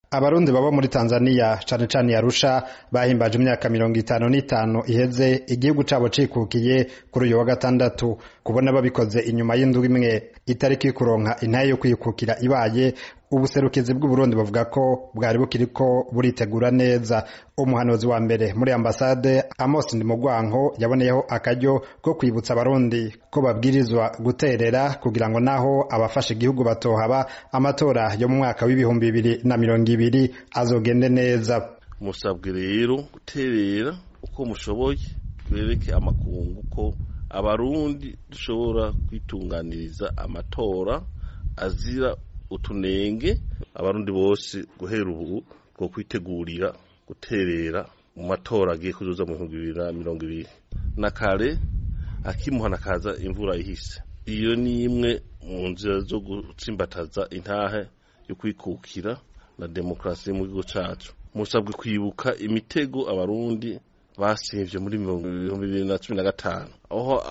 abarundi baba muri tanzania cane cane yarusha bahimbaje imyaka mirongo itanu n'itanu iheze igihugu cabo cikukiye kuri uyu wa gatandatu kubona babikoze inyuma y'indwi imwe itariki yo kuronka intahe yo kwikukira ibaye ubuserukizi bw'uburundi buvuga ko bwari bukiriko buritegura neza umuhanuzi wa mbere muri ambasade amos ndimugwanko yaboneyeho akaryo ko kwibutsa abarundi ko babwirizwa guterera kugira ngo naho abafasha igihugu batohaba amatora yo mu mwaka w'ibihumbi bibiri na mirongo ibiri azogende neza musabwe rero guterera uko mushoboye bereke amakungu ko abarundi dushobora kwitunganiriza amatora azira utunenge abarundi bose guhera ubu bwo kwitegurira guterera mu matora agiye kuzoza mu bihumbi bibiri na mirongo ibiri na kare akimuhana kaza imvura ihise iyo ni imwe mu nzira zo gutsimbataza intahe yo kwikukira na demokarasi mu gihugu cacu musabwe kwibuka imitego abarundi basimvye muri ibihumbi bibiri na cumi na gatanu aho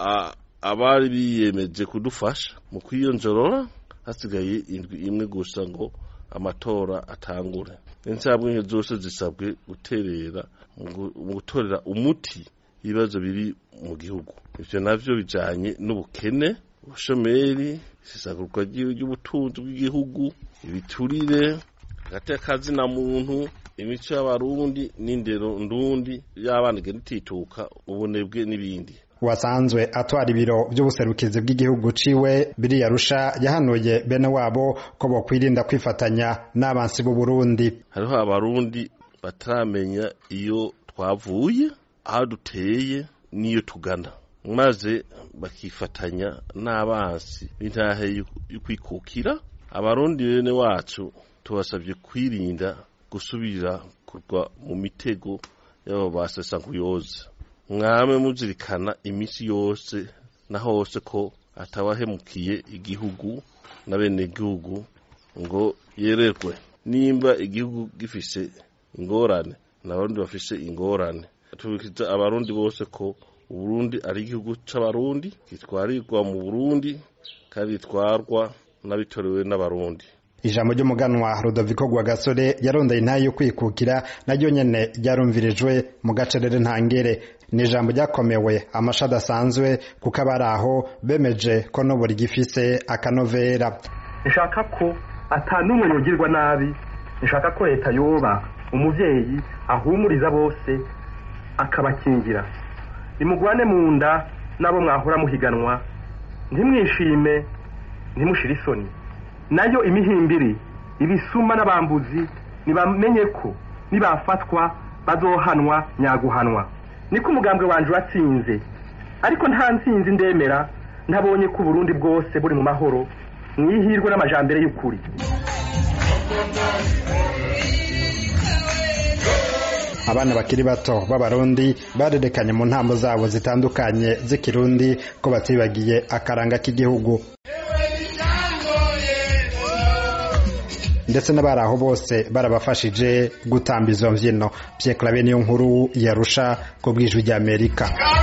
abari biyemeje kudufasha mu kwiyonjorora hasigaye indwi imwe gusa ngo amatora atangure insabwe zose zisabwe guterera mu gutorera umuti ibibazo biri mu gihugu ivyo navyo bijanye n'ubukene ubushomeri isesagurwa ry'ubutunzi bw'igihugu ibiturire hagati y'akazi na muntu imico y'abarundi n'indero ndundi y'abana igenda itituka ubunebwe n'ibindi wasanzwe atwara ibiro by'ubuserukizi bw'igihugu ciwe biriyarusha yahanuye bene wabo ko bokwirinda kwifatanya n'abansi b'u Burundi hariho abarundi bataramenya iyo twavuye aho duteye n'iyo tugana maze bakifatanya n'abansi b'intahe y'ukwikukira abarundi bene wacu tubasabye kwirinda gusubira kugwa mu mitego y'abo basesankuyoza mwame muzirikana iminsi yose na hose ko atawahemukiye igihugu na bene igihugu ngo yererwe nimba igihugu gifise ingorane n'abarundi bafise ingorane tubikiza abarundi bose ko uburundi ari igihugu c'abarundi gitwarirwa mu burundi kandi gitwarwa n'abitorewe n'abarundi ijambo ry'umuganwa Rudoviko Rwagasore yarondeye intahe yo kwikukira naryo nyene ryarumvirijwe mu gacerere ntangere ni ijambo ryakomewe amasha adasanzwe kuko abari aho bemeje ko n'ubu rigifise akanovera nshaka ko ata n'umwe yogirwa nabi nshaka ko leta yoba umuvyeyi ahumuriza bose akabakingira nimugwane mu nda n'abo mwahora muhiganwa ntimwishime ntimushire isoni nayo imihimbiri ibisuma n'abambuzi nibamenye ko nibafatwa bazohanwa nyaguhanwa niko umugambwe wanje watsinze ariko nta ntsinzi ndemera ntabonye ko uburundi bwose buri mu mahoro mwihirwe n'amajambere y'ukuri abana bakiri bato b'abarundi barerekanye mu ntambo zabo zitandukanye z'ikirundi ko batibagiye akaranga k'igihugu ndetse n'abari aho bose barabafashije gutamba izo mbyino Pierre Claver niyo nkuru yarusha ku bwijwi ry'Amerika